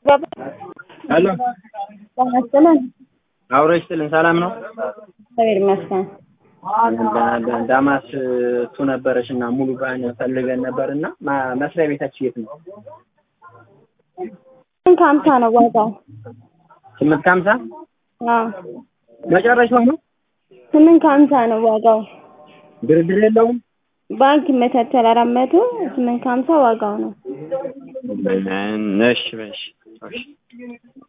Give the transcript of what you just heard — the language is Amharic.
ሄሎ ጤና ይስጥልን። አብሮ ይስጥልን። ሰላም ነው? እግዚአብሔር ይመስገን። አለን ዳማስ እሱ ነበረች እና ሙሉ ባን ፈልገን ነበር እና ማ- መስሪያ ቤታችን የት ነው? ስንት ከሀምሳ ነው ዋጋው? ስምንት ከሀምሳ አዎ መጨረሻው ነው። ስምንት ከሀምሳ ነው ዋጋው። ድርድር የለውም። ባንክ ይመቻቻል አራት መቶ ስምንት ከሀምሳ ዋጋው ነው። እሺ እሺ እሺ